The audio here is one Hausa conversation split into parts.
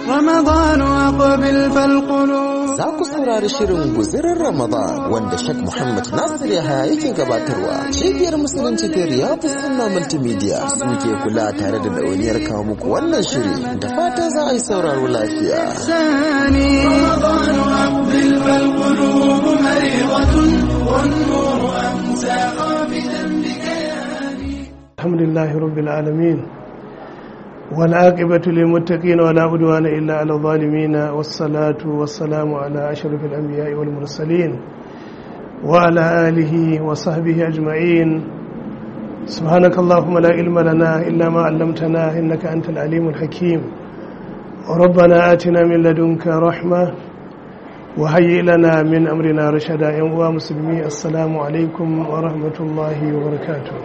رمضان أقبل فالقلوب Za ku saurari shirin guzirin Ramadan wanda Sheikh Muhammad Nasir Yahaya yake gabatarwa. Cibiyar Musulunci ta Riyadu Sunna Multimedia suke kula tare da ɗauniyar kawo muku wannan shiri da fata za a yi sauraro lafiya. ثاني رمضان أقبل فالقلوب مريضة والنور أمسى قابلا بكياني الحمد لله رب العالمين والعاقبة للمتقين ولا عدوان إلا على الظالمين والصلاة والسلام على أشرف الأنبياء والمرسلين وعلى آله وصحبه أجمعين سبحانك اللهم لا علم لنا إلا ما علمتنا إنك أنت العليم الحكيم ربنا آتنا من لدنك رحمة وهيئ لنا من أمرنا رشدا يا مسلمي السلام عليكم ورحمة الله وبركاته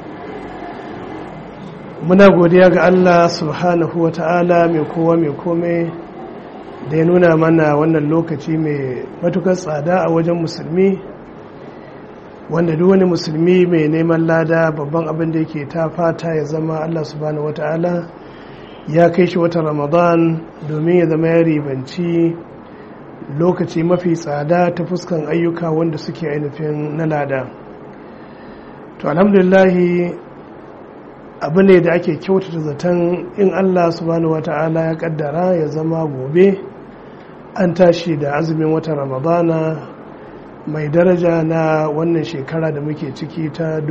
muna godiya ga Allah subhanahu wa ta'ala mai kowa mai kome da ya nuna mana wannan lokaci mai matukar tsada a wajen musulmi wanda duk wani musulmi mai neman lada babban abin da yake ta fata ya zama Allah subhanahu wa ta'ala ya kai shi wata ramadan domin ya zama ya ribanci lokaci mafi tsada ta fuskan ayyuka wanda suke ainihin na lada to alhamdulillahi abu ne da ake kyautata zaton in allah subhanahu wata'ala ya kaddara ya zama gobe an tashi da azumin watan ramadana mai daraja na wannan shekara da muke ciki ta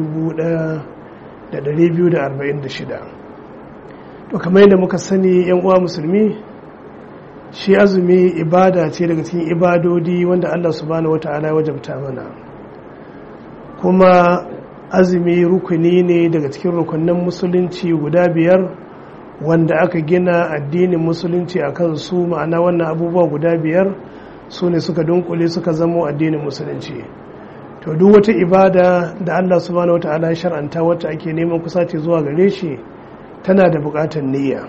1246 to kamar yadda muka sani yan uwa musulmi shi azumi ibada ce daga cikin ibadodi wanda allah subhanahu wata'ala ya wajabta mana kuma azumi rukuni ne daga cikin rukunin musulunci guda biyar wanda aka gina addinin musulunci a kan su ma'ana wannan abubuwa guda biyar su ne suka dunkule suka zamo addinin musulunci to duk wata ibada da allah subhanahu wa ta'ala shar'anta wacce ake neman kusaci zuwa gare shi tana da bukatar niyya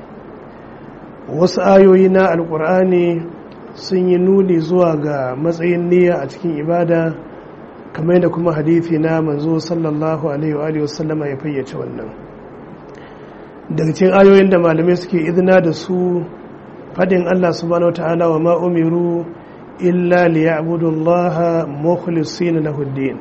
wasu ayoyi na alkur'ani sun yi nuni zuwa ga matsayin niyya a cikin ibada kamar yadda kuma hadithi na manzo sallallahu alaihi wa sallama ya fayyace wannan daga cikin ayoyin da malamai suke izina da su fadin Allah subhanahu ta'ala wa ma umiru illa liya'budullaha mukhlisina lahu din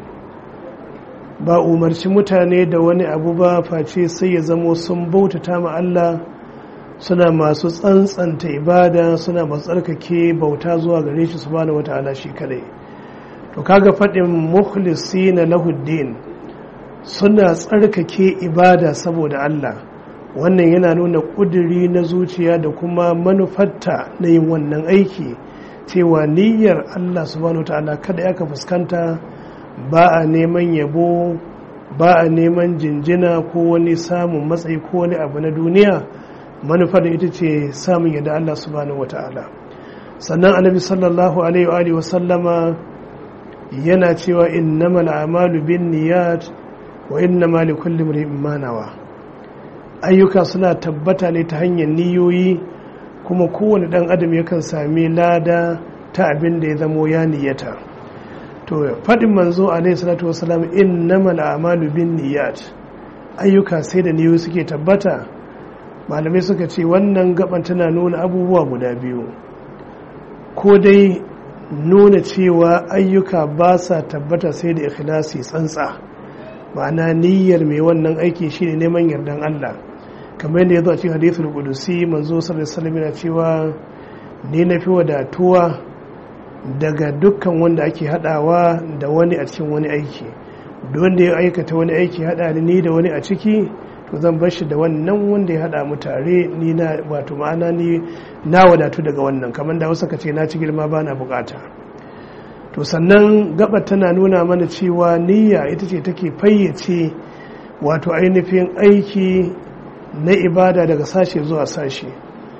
ba umarci mutane da wani abu ba face sai ya zamo sun bautata ma Allah suna masu tsantsanta ibada suna masu tsarkake bauta zuwa gare shi subhanahu ta'ala shi kadai to kaga faɗin mukhlisi na lahuddin suna tsarkake ibada saboda Allah wannan yana nuna ƙuduri na zuciya da kuma manufarta na yin wannan aiki cewa niyyar Allah subhanahu ta'ala kada ya ka fuskanta ba a neman yabo ba a neman jinjina ko wani samun matsayi ko wani abu na duniya manufar ita ce samun yadda Allah subhanahu ta'ala sannan annabi sallallahu alaihi wa sallama yana cewa innamal a'malu bin niyat wa innama likulli imrin ma nawa ayyuka suna tabbata ne ta hanyar niyoyi kuma kowane dan adam yakan sami lada ta abin da ya zamo ya niyyata to faɗin manzo alaihi salatu wasalam innamal a'malu bin niyat ayyuka sai da niyoyi suke tabbata malamai suka ce wannan gaban tana nuna abubuwa guda biyu ko dai nuna cewa ayyuka ba sa tabbata sai da ikhlasi tsantsa ma'ana niyyar mai wannan aiki shine neman yardan Allah kamar yadda ya zo a cikin hadithul qudusi manzo sallallahu alaihi wasallam yana cewa ni na fi wadatuwa daga dukkan wanda ake hadawa da wani a cikin wani aiki duk wanda ya aikata wani aiki hada ni da wani a ciki to zan bar shi da wannan wanda ya hada mu tare ni na wato ma'ana ni na wadatu daga wannan kamar da wasu ka ce na ci girma ba na bukata to sannan gaba tana nuna mana cewa niyya ita ce take fayyace wato ainihin aiki na ibada daga sashe zuwa sashe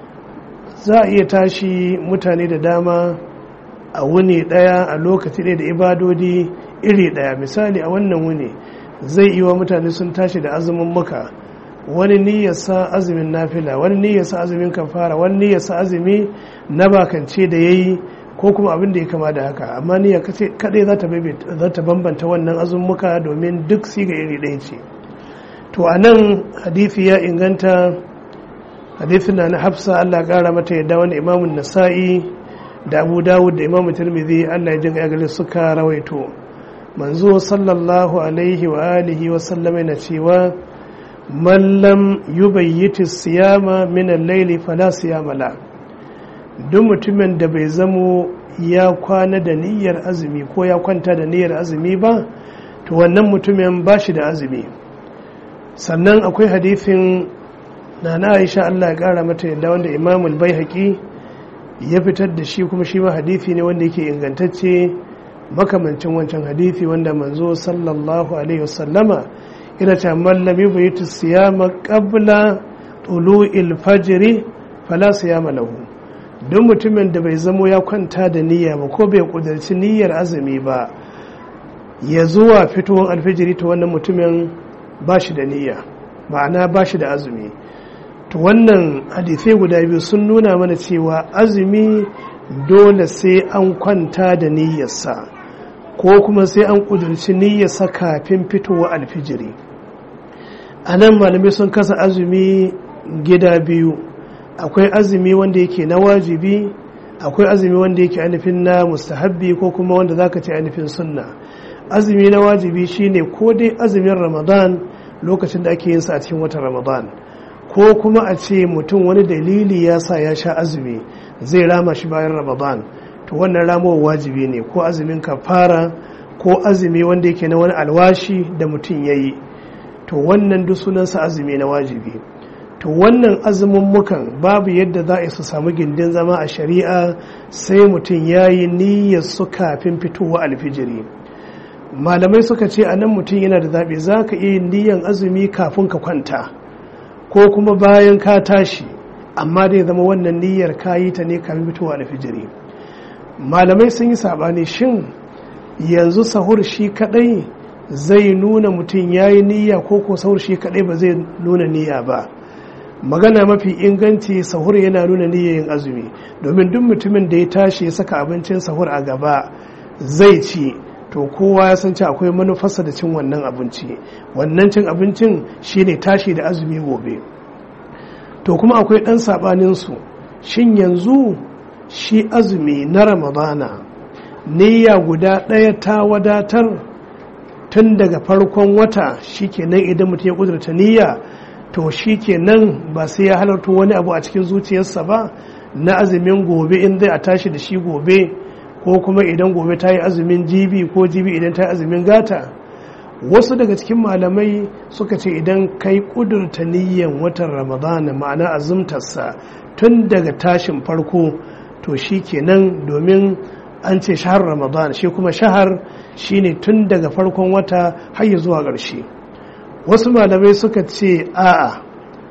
za a iya tashi mutane da dama a wuni daya a lokaci ɗaya da ibadodi iri daya misali a wannan wuni zai yi wa mutane sun tashi da azumin muka wani niyyarsa azumin nafila wani niyyarsa azumin kafara wani niyyarsa azumi na bakance da ya yi ko kuma abin da ya kama da haka amma niyya kadai za ta bambanta wannan azumuka domin duk siga iri ɗaya ce to a nan hadithi ya inganta hadithin na na hafsa Allah kara mata yadda wani imamun nasa'i da abu dawud da imamun tirmidhi Allah ya jinka gari suka rawaito manzo sallallahu alaihi wa alihi wa sallama na cewa man lam yubayyiti siyama min al-layli fala siyama la duk mutumin da bai zamo ya kwana da niyyar azumi ko ya kwanta da niyyar azumi ba to wannan mutumin ba shi da azumi sannan akwai hadithin na na aisha allah ya kara mata yadda wanda imamul bai haƙi ya fitar da shi kuma shi ma hadithi ne wanda yake ingantacce makamancin wancan hadithi wanda manzo sallallahu alaihi wasallama ina ce mallami bai yi siyama qabla tulu'il fajri fala siyama lahu don mutumin da bai zamo ya kwanta da niyya ba ko bai kudarci niyyar azumi ba ya zuwa fitowar alfijiri ta wannan mutumin ba shi da niyya ma'ana ba shi da azumi to wannan hadisai guda biyu sun nuna mana cewa azumi dole sai an kwanta da niyyarsa ko kuma sai an kudurci niyyarsa kafin fitowar alfijiri a nan malamai sun kasa azumi gida biyu akwai azumi wanda yake na wajibi akwai azumi wanda yake ainihin na mustahabbi ko kuma wanda zaka ce ainihin sunna azumi na wajibi shine ko dai azumin ramadan lokacin da ake yin sa a cikin watan ramadan ko kuma a ce mutum wani dalili ya sa ya sha azumi zai rama shi bayan ramadan to wannan ramowar wajibi ne ko azumin kafara ko azumi wanda yake na wani alwashi da mutum ya yi to wannan duk sunansa azumi na wajibi to wannan azumummukan babu yadda za a su samu gindin zama a shari'a sai mutum ya yi niyyar su kafin fitowa alfijiri malamai suka ce a nan mutum yana da zaɓe za ka iya niyyar azumi kafin ka kwanta ko kuma bayan ka tashi amma dai zama wannan niyyar ka yi ta ne kafin fitowa alfijiri malamai sun yi saɓani shin yanzu sahur shi kaɗai zai nuna mutum ya yi niyya ko ko sahur shi kaɗai ba zai nuna niyya ba magana mafi inganci sahur yana nuna niyyayin azumi domin duk mutumin da ya tashi ya saka abincin sahur a gaba zai ci to kowa ya san ci akwai manufarsa da cin wannan abinci wannan cin abincin shine tashi da azumi gobe to kuma akwai ɗan saɓaninsu shin yanzu shi azumi na ramadana niyya guda ɗaya ta wadatar tun daga farkon wata shikenan idan mutum ya kudurta niyya to shi kenan ba sai ya halarta wani abu a cikin zuciyarsa ba na azumin gobe in zai a tashi da shi gobe ko kuma idan gobe ta yi azumin jibi ko jibi idan ta yi azumin gata wasu daga cikin malamai suka ce idan kai kudurta niyyan watan ramadana ma'ana azumtarsa tun daga tashin farko to shi kenan domin an ce shahar ramadan shi kuma shahar shine tun daga farkon wata har zuwa ƙarshe wasu malamai suka ce a'a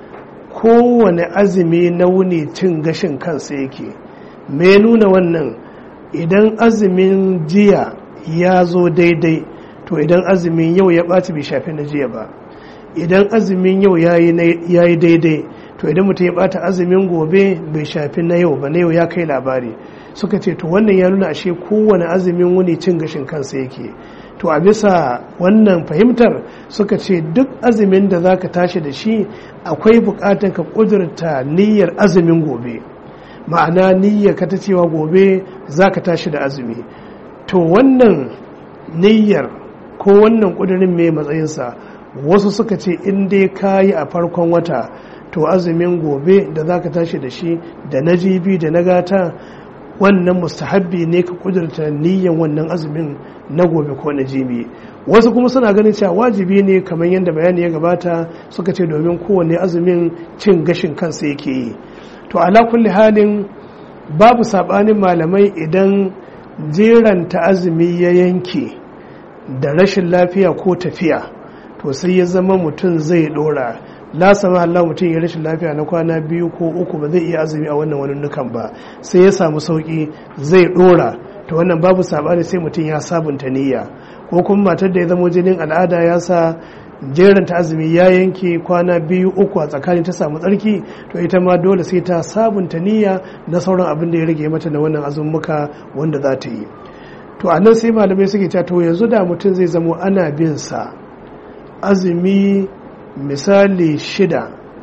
kowane azumi na wuni cin gashin kansa yake me nuna wannan idan azumin jiya ya zo daidai to idan azumin yau ya ɓaci bai shafi na jiya ba idan azumin yau ya yi daidai to idan mutum ya ɓata azumin gobe bai shafi na yau ba na yau ya kai labari suka ce to wannan ya nuna ashe kowane azumin wuni cin gashin kansa yake to a bisa wannan fahimtar suka ce duk azumin da za ka tashi da shi akwai bukatar ka kudurta niyyar azumin gobe ma'ana niyyar ka ta cewa gobe za ka tashi da azumi to wannan niyyar ko wannan kudurin mai matsayinsa wasu suka ce in dai ka yi a farkon wata to azumin gobe da za ka tashi da shi da na jibi da na gata wannan mustahabbi ne ka kudurta niyyan wannan azumin na gobe ko na jibi wasu kuma suna ganin cewa wajibi ne kamar yadda bayani ya gabata suka ce domin kowane azumin cin gashin kansa yake yi to ala kulli halin babu sabanin malamai idan jeranta azumi ya yanke da rashin lafiya ko tafiya to sai ya zama mutum zai dora la sama Allah mutum ya rashin lafiya na kwana biyu ko uku ba zai iya azumi a wannan wani nukan ba sai ya samu sauki zai dora to wannan babu sabani sai mutum ya sabunta niyya ko kuma matar da ya zama jinin al'ada ya sa jeranta azumi ya yanke kwana biyu uku a tsakanin ta samu tsarki to ita ma dole sai ta sabunta niyya na sauran abin da ya rage mata da wannan azumuka wanda za ta yi to a nan sai malamai suke cewa to yanzu da mutum zai zamo ana bin sa azumi misali shida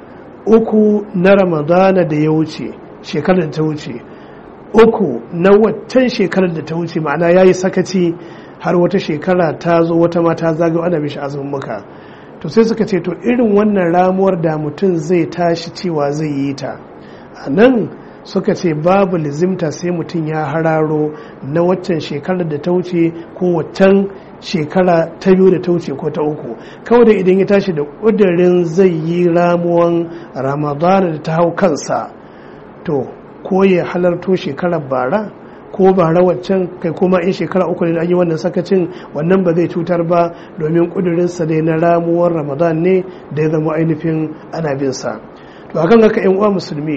uku na ramadana da ya wuce shekarar da ta wuce uku na waccan shekarar da ta wuce ma'ana ya yi sakaci har wata shekara ta zo wata mata zagayo ana mishi azumin muka to sai suka ce to irin wannan ramuwar da mutum zai tashi cewa zai yi ta a nan suka ce babu lizimta sai mutum ya hararo na waccan shekarar da ta wuce ko waccan shekara ta biyu da ta wuce ko ta uku kawai da idan ya tashi da ƙudurin zai yi ramuwan ramadana da ta hau kansa to ko ya halarto shekarar bara ko bara waccan kai kuma in shekara uku ne da an yi wannan sakacin wannan ba zai cutar ba domin ƙudurinsa dai na ramuwar ramadan ne da ya zama ainihin ana bin sa to akan haka yan uwa musulmi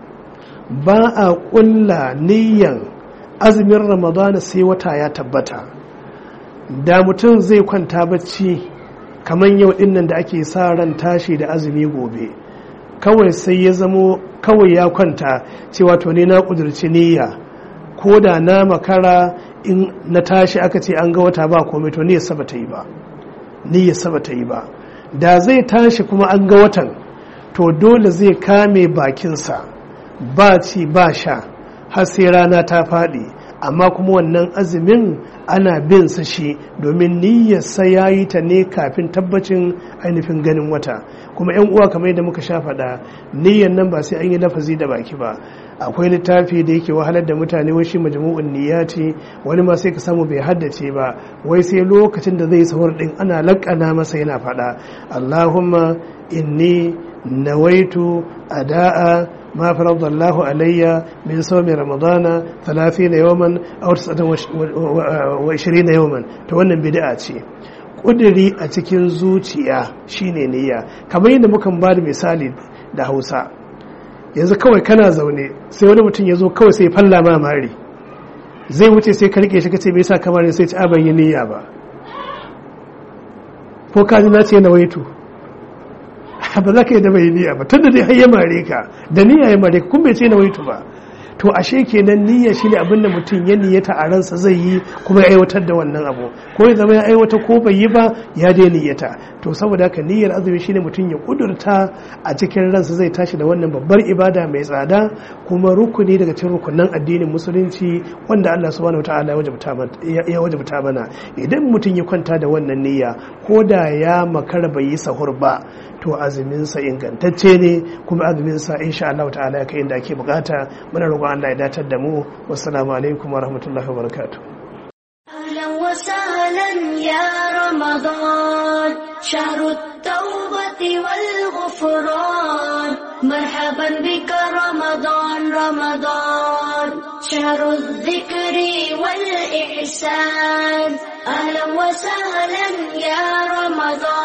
ba a ƙulla niyyan azumin ramadana sai wata ya tabbata da mutum zai kwanta bacci kamar yau dinnan da ake sa ran tashi da azumi gobe kawai sai ya zamo kawai ya kwanta cewa to ne na ƙudurci niyya ko da na makara in na tashi aka ce an ga wata ba komai to niyyar saba ta yi ba niyyar saba ta yi ba da zai tashi kuma an ga watan to dole zai kame bakinsa ba ci ba sha har sai rana ta faɗi amma kuma wannan azumin ana bin sa shi domin niyyarsa ya yi ta ne kafin tabbacin ainihin ganin wata kuma yan uwa kamar yadda muka sha faɗa niyyar nan ba sai an yi lafazi da baki ba akwai littafi da yake wahalar da mutane wai shi majmu'un niyyati wani ma sai ka samu bai haddace ba wai sai lokacin da zai sahur din ana lakana masa yana faɗa Allahumma inni nawaitu ada'a ما فرض الله علي من صوم رمضان ثلاثين يوما أو تسعة وعشرين يوما تونن بدعة ce ƙudiri a cikin zuciya shine niyya kamar yadda muka ba da misali da hausa yanzu kawai kana zaune sai wani mutum ya zo kawai sai falla ma mari zai wuce sai ka rike shi ka ce me yasa kamar sai ci ban yi niyya ba ko ka ji na ce na waitu ba za ka yi da bai niyya ba tunda dai har ya mare ka da niyya ya mare ka kun bai ce na waitu ba to ashe kenan niyya shine abin da mutum ya niyyata a ransa zai yi kuma ya aiwatar da wannan abu ko ya zama ya aiwata ko bai yi ba ya dai niyyata to saboda haka niyyar azumi shine mutum ya kudurta a cikin ransa zai tashi da wannan babbar ibada mai tsada kuma rukuni daga cikin rukunan addinin musulunci wanda Allah subhanahu wataala ya wajabta mana idan mutum ya kwanta da wannan niyya ko da ya makara bai yi sahur ba to azuminsa ingantacce ne kuma azuminsa insha Allah ta'ala ya kai inda ake bukata muna roƙon Allah ya datar da mu wassalamu alaikum wa rahmatullahi wa barakatuh أهلا وسهلا يا رمضان شهر التوبة والغفران مرحبا بك رمضان رمضان شهر الذكر والإحسان أهلا وسهلا يا رمضان